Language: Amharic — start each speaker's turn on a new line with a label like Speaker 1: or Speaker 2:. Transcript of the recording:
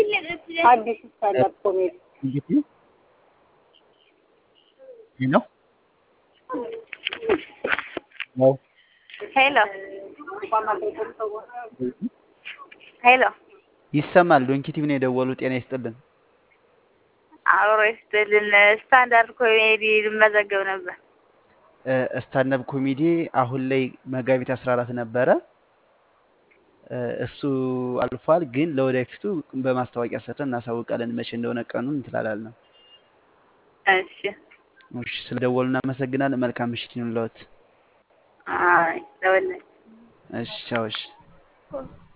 Speaker 1: አዲስ ስታንዳፕ ኮሜዲ
Speaker 2: እንግዲህ ሄሎ
Speaker 3: ሄሎ ሄሎ
Speaker 2: ይሰማል። ዶንኪቲቭ ነው የደወሉ። ጤና ይስጥልን።
Speaker 3: አብሮ ይስጥልን። ስታንዳርድ ኮሜዲ ልመዘገብ ነበር።
Speaker 2: ስታንዳፕ ኮሜዲ አሁን ላይ መጋቢት 14 ነበረ። እሱ አልፏል፣ ግን ለወደፊቱ በማስታወቂያ ሰርተን እናሳውቃለን። መቼ እንደሆነ ቀኑን እንትላላለን።
Speaker 3: እሺ
Speaker 2: እሺ፣ ስለደወሉ እናመሰግናለን። መልካም ምሽት ይሁንልዎት።
Speaker 3: አይ ለወለ
Speaker 2: እሺ፣ ቻው። እሺ